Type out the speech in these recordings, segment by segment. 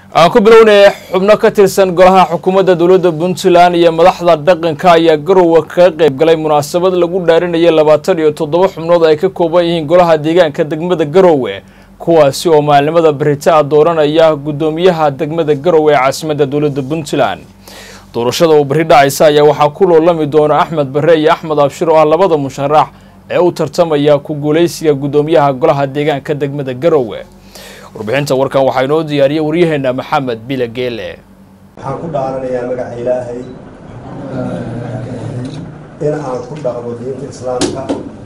aan ku bilownaya xubno ka tirsan golaha xukuumadda dowladda puntland iyo madaxda dhaqanka ayaa garowe kaga qayb galay munaasabad lagu dhaarinaya labaatan iyo toddoba xubnood ay ka kooban yihiin golaha deegaanka degmada garowe kuwaasi oo maalinimada baritaa dooranaya guddoomiyaha degmada garowe ee caasimadda dowladda puntland doorashada oo bari dhacaysa ayaa waxaa ku loolami doona axmed bare iyo axmed abshir oo ah labada musharax ee u tartamaya ku guuleysiga guddoomiyaha golaha deegaanka degmada garowe warbixinta warkan waxaa inoo diyaariyay waryaheena maxamed bile geele waxaan ku dhaaranayaa magaca ilaahay in aan ku dhaqmo diinta islaamka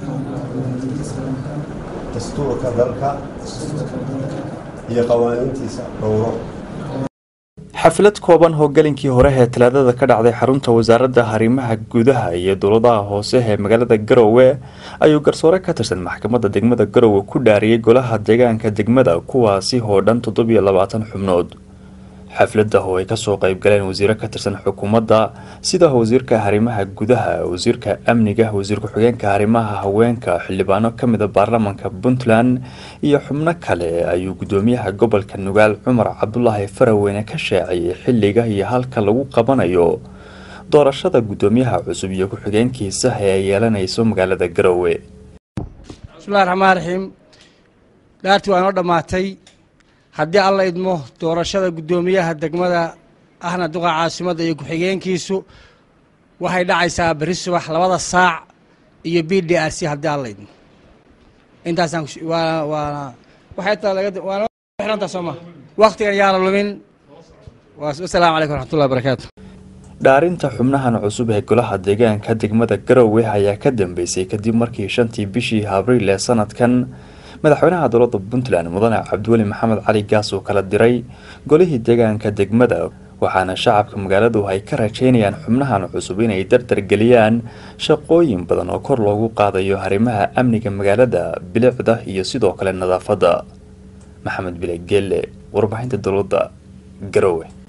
dastuurka dalka iyo qawaaniintiisa dhowro xaflad kooban hogalinkii hore ee talaadada ka dhacday xarunta wasaaradda arrimaha gudaha iyo dowladaha hoose ee magaalada garowe ayuu garsoore ka tirsan maxkamadda degmada garowe ku dhaariyey golaha deegaanka degmada kuwaasi oo dhan toddobiyo labaatan xubnood xafladda oo ay kasoo qayb galeen wasiiro ka tirsan xukuumadda sida wasiirka arrimaha gudaha wasiirka amniga wasiir ku-xigeenka arrimaha haweenka xildhibaano kamida baarlamaanka puntland iyo xubno kale ayuu guddoomiyaha gobolka nugaal cumar cabdulaahi faraweyne ka shaaciyey xilliga iyo halka lagu qabanayo doorashada guddoomiyaha cusub iyo ku-xigeenkiisa ee ay yeelanayso magaalada garowe bismillahi raxmaan raxiim dhaartii waa inoo dhammaatay haddii alla idmo doorashada guddoomiyaha degmada ahna duqa caasimadda iyo ku-xigeenkiisu waxay dhacaysaa berri subax labada saac iyo b d r c haddii alla idmo intaasaan waana waana waxay taa laga waana xiranta soo ma waktigan yaana lumin wasalaamu calaykum raxmatullahi barakaatu dhaarinta xubnahan cusub ee golaha deegaanka degmada garowe ayaa ka dambeysay kadib markii shantii bishii abriil ee sanadkan madaxweynaha dowladda puntland mudane cabdiweli maxamed cali gaas uu kala diray golihii deegaanka degmada waxaana shacabka magaaladu ay ka rajeynayaan xubnahan cusub inay dardargeliyaan shaqooyin badan oo kor loogu qaadayo arrimaha amniga magaalada bilicda iyo sidoo kale nadaafadda maxamed bile geelle warbaahinta dowladda garowe